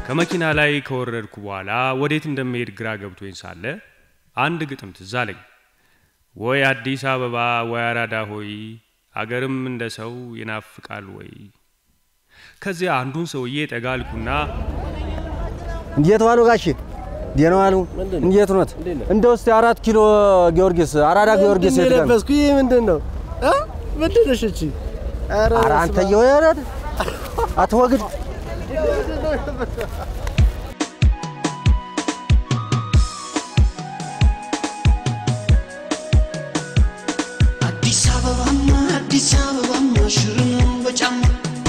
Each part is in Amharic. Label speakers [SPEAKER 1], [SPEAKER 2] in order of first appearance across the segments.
[SPEAKER 1] ከመኪና ላይ ከወረድኩ በኋላ ወዴት እንደምሄድ ግራ ገብቶኝ ሳለ አንድ ግጥም ትዝ አለኝ። ወይ አዲስ አበባ ወይ አራዳ ሆይ አገርም እንደ ሰው ይናፍቃል ወይ። ከዚያ አንዱን ሰውዬ ጠጋ አልኩና
[SPEAKER 2] እንዴት ዋሉ ጋሼ? ደህና ዋሉ? እንዴት ኖት? እንደው እስቲ አራት ኪሎ ጊዮርጊስ አራዳ ጊዮርጊስ የት ጋር ነው?
[SPEAKER 3] የለበስኩ ይህ ምንድን ነው? እ? ምንድን ነሽ እቺ? ኧረ
[SPEAKER 2] ኧረ
[SPEAKER 3] በስመ
[SPEAKER 2] አንተ
[SPEAKER 3] አብ።
[SPEAKER 2] የወረድ አትወግድ።
[SPEAKER 4] አዲስ አበባማ አዲስ አበባማ ሽር ነው በጫማ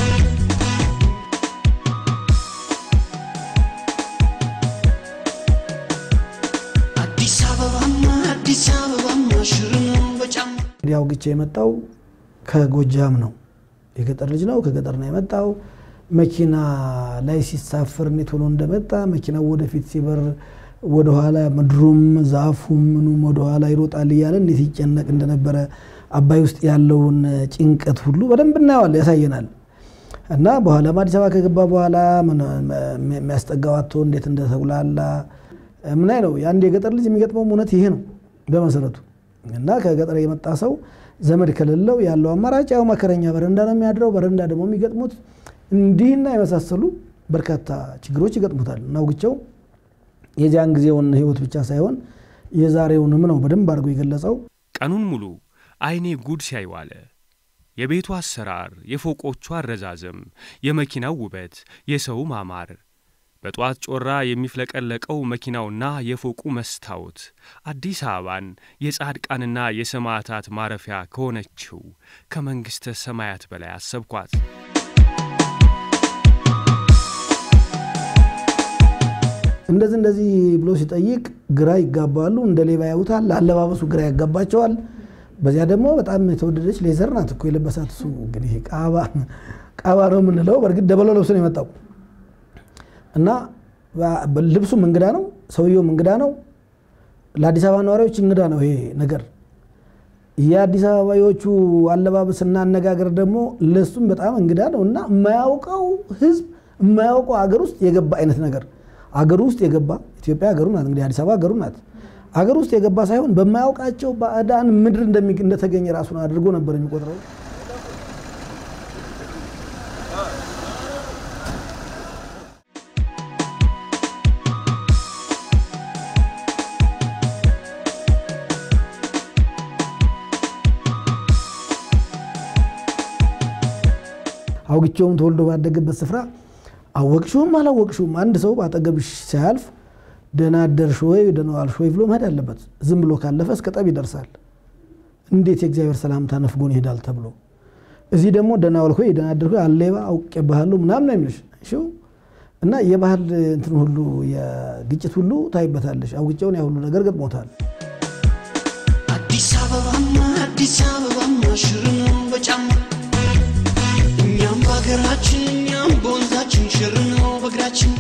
[SPEAKER 4] አዲስ አበባማ አዲስ አበባማ ሽር ነው በጫማ
[SPEAKER 5] እንግዲህ አውግቼ የመጣው ከጎጃም ነው። የገጠር ልጅ ነው። ከገጠር ነው የመጣው። መኪና ላይ ሲሳፈር እኔ ቶሎ እንደመጣ መኪናው ወደፊት ሲበር ወደኋላ ምድሩም ዛፉም ምኑም ወደኋላ ይሮጣል እያለ እንዴት ይጨነቅ እንደነበረ አባይ ውስጥ ያለውን ጭንቀት ሁሉ በደንብ እናየዋል፣ ያሳየናል። እና በኋላም አዲስ አበባ ከገባ በኋላ ምን- የሚያስጠጋው አጥቶ እንዴት እንደተጉላላ ምናይ ነው። የአንድ የገጠር ልጅ የሚገጥመው እውነት ይሄ ነው በመሰረቱ። እና ከገጠር የመጣ ሰው ዘመድ ከሌለው ያለው አማራጭ ያው መከረኛ በረንዳ ነው የሚያድረው። በረንዳ ደግሞ የሚገጥሙት እንዲህና የመሳሰሉ በርካታ ችግሮች ይገጥሙታል። እና አውግቸው የዚያን ጊዜውን ህይወት ብቻ ሳይሆን የዛሬውንም ነው በደንብ አድርጎ የገለጸው።
[SPEAKER 1] ቀኑን ሙሉ አይኔ ጉድ ሲያይ ዋለ። የቤቱ አሰራር፣ የፎቆቹ አረዛዘም፣ የመኪናው ውበት፣ የሰው ማማር፣ በጧት ጮራ የሚፍለቀለቀው መኪናውና የፎቁ መስታወት አዲስ አበባን የጻድቃንና የሰማዕታት ማረፊያ ከሆነችው ከመንግሥተ ሰማያት በላይ አሰብኳት።
[SPEAKER 5] እንደዚህ እንደዚህ ብሎ ሲጠይቅ ግራ ይጋባሉ። እንደ ሌባ ያዩታል። አለባበሱ ግራ ያጋባቸዋል። በዚያ ደግሞ በጣም የተወደደች ሌዘር ናት እኮ የለበሳት እሱ እንግዲህ ቃባ ቃባ ነው የምንለው። በእርግጥ ደበሎ ለብሶ ነው የመጣው እና በ- ልብሱም እንግዳ ነው፣ ሰውየውም እንግዳ ነው። ለአዲስ አበባ ነዋሪዎች እንግዳ ነው ይሄ ነገር። የአዲስ አበባዎቹ አለባበስና አነጋገር ደግሞ ለሱም በጣም እንግዳ ነው እና የማያውቀው ህዝብ የማያውቀው አገር ውስጥ የገባ አይነት ነገር አገሩ ውስጥ የገባ ኢትዮጵያ ሀገሩ ናት እንግዲህ አዲስ አበባ ሀገሩ ናት። አገር ውስጥ የገባ ሳይሆን በማያውቃቸው ባዕዳን ምድር እንደሚ- እንደተገኘ ራሱን አድርጎ ነበር የሚቆጥረው። አውግቼውም ተወልዶ ባደገበት ስፍራ አወቅሽውም አላወቅሽውም አንድ ሰው በአጠገብሽ ሲያልፍ ደህና አደርሽ ወይ ደህና ዋልሽ ወይ ብሎ መሄድ አለበት። ዝም ብሎ ካለፈ እስከ ጠብ ይደርሳል። እንዴት የእግዚአብሔር ሰላምታ ነፍጎን ይሄዳል ተብሎ እዚህ ደግሞ ደህና ዋልክ ወይ ደህና አደርክ ወይ አሌባ አውቄብሃለሁ ምናምን ነው የሚልሽ እሺው እና የባህል እንትን ሁሉ የግጭት ሁሉ ታይበታለሽ። አውግቼውን ያ ሁሉ ነገር ገጥሞታል።
[SPEAKER 4] አዲስ አበባማ አዲስ አበባማ ሽር ነው በጫማ እኛም በሀገራችን እኛም በወንዛችን ሽር ነው በእግራችን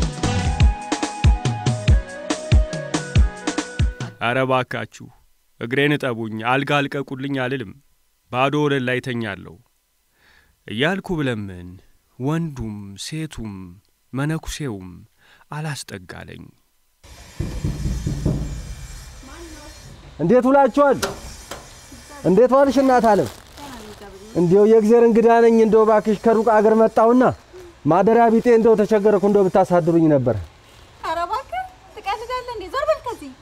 [SPEAKER 1] አረ ባካችሁ እግሬን እጠቡኝ፣ አልጋ አልቀቁልኝ አልልም፣ ባዶ ወለል ላይ ተኛለሁ እያልኩ ብለምን ወንዱም ሴቱም መነኩሴውም አላስጠጋለኝ።
[SPEAKER 2] እንዴት ውላችኋል? እንዴት ዋልሽ እናት አለም? እንዲው የእግዜር እንግዳ ነኝ። እንደው ባክሽ ከሩቅ አገር መጣሁና ማደሪያ ቢጤ እንደው ተቸገረኩ እንደው ብታሳድሩኝ ነበር።
[SPEAKER 6] ኧረ እባክህ ትቀልዳለህ እንዴ? ዞር በል ከዚህ።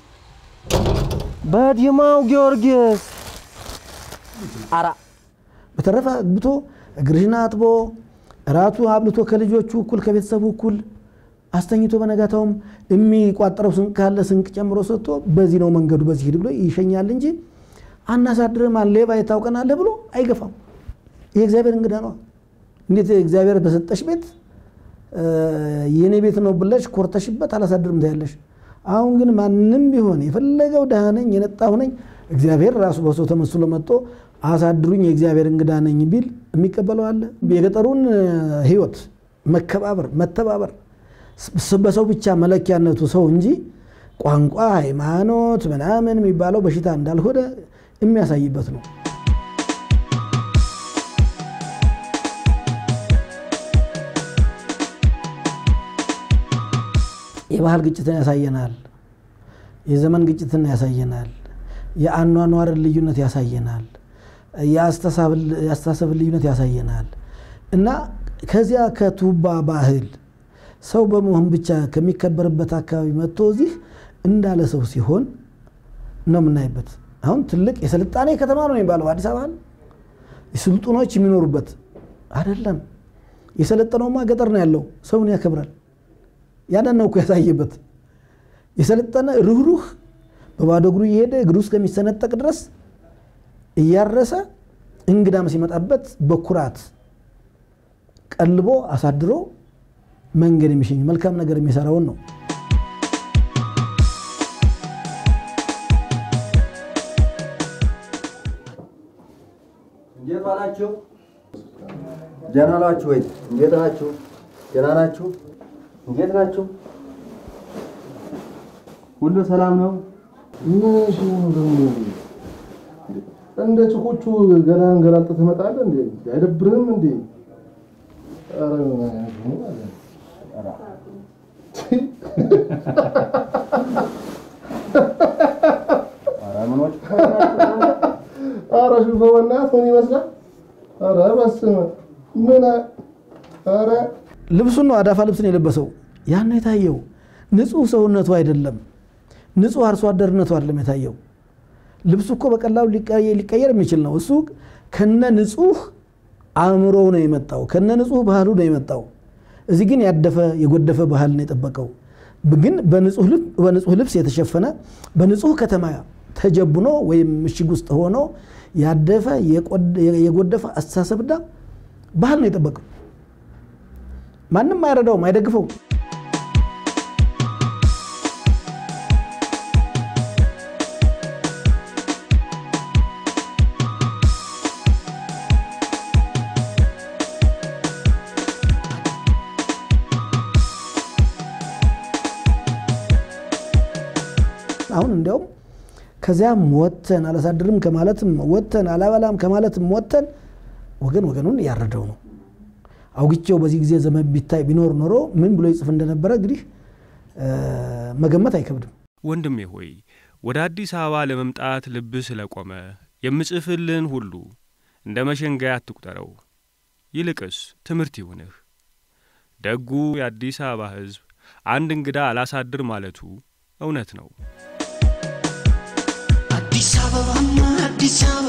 [SPEAKER 2] በዲማው ጊዮርጊስ አራ
[SPEAKER 5] በተረፈ አግብቶ እግርሽን አጥቦ እራቱ አብልቶ ከልጆቹ እኩል ከቤተሰቡ እኩል አስተኝቶ በነጋታውም የሚቋጠረው ስንቅ ካለ ስንቅ ጨምሮ ሰጥቶ በዚህ ነው መንገዱ በዚህ ሂድ ብሎ ይሸኛል እንጂ አናሳድርም ሌባ የታውቀናለህ ብሎ አይገፋም። ይህ እግዚአብሔር እንግዳ ነው። እንዴት እግዚአብሔር በሰጠሽ ቤት የኔ ቤት ነው ብለሽ ኮርተሽበት አላሳድርም ትያለሽ። አሁን ግን ማንም ቢሆን የፈለገው ደሃ ነኝ የነጣሁ ነኝ እግዚአብሔር ራሱ በሰው ተመስሎ መጥቶ አሳድሩኝ የእግዚአብሔር እንግዳ ነኝ ቢል የሚቀበለው አለ። የገጠሩን ሕይወት መከባበር፣ መተባበር በሰው ብቻ መለኪያነቱ ሰው እንጂ ቋንቋ፣ ሃይማኖት ምናምን የሚባለው በሽታ እንዳልሆነ የሚያሳይበት ነው። የባህል ግጭትን ያሳየናል። የዘመን ግጭትን ያሳየናል። የአኗኗርን ልዩነት ያሳየናል። የአስተሳሰብን ልዩነት ያሳየናል እና ከዚያ ከቱባ ባህል ሰው በመሆን ብቻ ከሚከበርበት አካባቢ መጥቶ እዚህ እንዳለ ሰው ሲሆን ነው የምናይበት። አሁን ትልቅ የስልጣኔ ከተማ ነው የሚባለው አዲስ አበባ ስልጡኖች የሚኖሩበት አይደለም። የሰለጠነውማ ገጠር ነው ያለው፣ ሰውን ያከብራል። ያንን ነው እኮ ያሳየበት። የሰለጠነ ሩህሩህ በባዶ እግሩ እየሄደ እግሩ እስከሚሰነጠቅ ድረስ እያረሰ እንግዳም ሲመጣበት በኩራት ቀልቦ አሳድሮ መንገድ የሚሸኝ መልካም ነገር የሚሰራውን ነው።
[SPEAKER 2] እንዴት ዋላችሁ? ደህና ናችሁ ወይ? እንዴት ናችሁ? ደህና ናችሁ? እንዴት ናችሁ? ሁሉ ሰላም ነው?
[SPEAKER 3] ምን ሲሆኑ ደግሞ እንደ ጭቆቹ ገና እንገላልጥ ትመጣለህ እንዴ? አይደብርህም እንዴ? ኧረ ምን አይነት ነው አለ።
[SPEAKER 2] ኧረ ምኖች
[SPEAKER 3] ኧረ ሽፈው በእናትህ ምን ይመስላል? ኧረ በስመ ምን አ- ኧረ
[SPEAKER 5] ልብሱን ነው አዳፋ ልብስን የለበሰው። ያን ነው የታየው። ንጹህ ሰውነቱ አይደለም፣ ንጹህ አርሶ አደርነቱ አይደለም የታየው። ልብሱ እኮ በቀላሉ ሊቀየ- ሊቀየር የሚችል ነው። እሱ ከነ ንጹህ አእምሮው ነው የመጣው፣ ከነ ንጹህ ባህሉ ነው የመጣው። እዚህ ግን ያደፈ የጎደፈ ባህል ነው የጠበቀው። ግን በንጹህ ልብ- በንጹህ ልብስ የተሸፈነ በንጹህ ከተማ ተጀቡኖ ወይም ምሽግ ውስጥ ሆኖ ያደፈ የቆደ- የጎደፈ አስተሳሰብና ባህል ነው የጠበቀው። ማንም አይረዳውም፣ አይደግፈውም። አሁን እንዲያውም ከዚያም ወጥተን አላሳድርም ከማለትም ወጥተን አላበላም ከማለትም ወጥተን ወገን ወገኑን እያረደው ነው። አውግቼው በዚህ ጊዜ ዘመን ቢታይ ቢኖር ኖሮ ምን ብሎ ይጽፍ እንደነበረ እንግዲህ መገመት አይከብድም።
[SPEAKER 1] ወንድሜ ሆይ ወደ አዲስ አበባ ለመምጣት ልብህ ስለቆመ የምጽፍልህን ሁሉ እንደ መሸንጋያ አትቁጠረው። ይልቅስ ትምህርት ይሁንህ። ደጉ የአዲስ አበባ ሕዝብ አንድ እንግዳ አላሳድር ማለቱ እውነት ነው።
[SPEAKER 4] አዲስ አበባማ አዲስ አበባ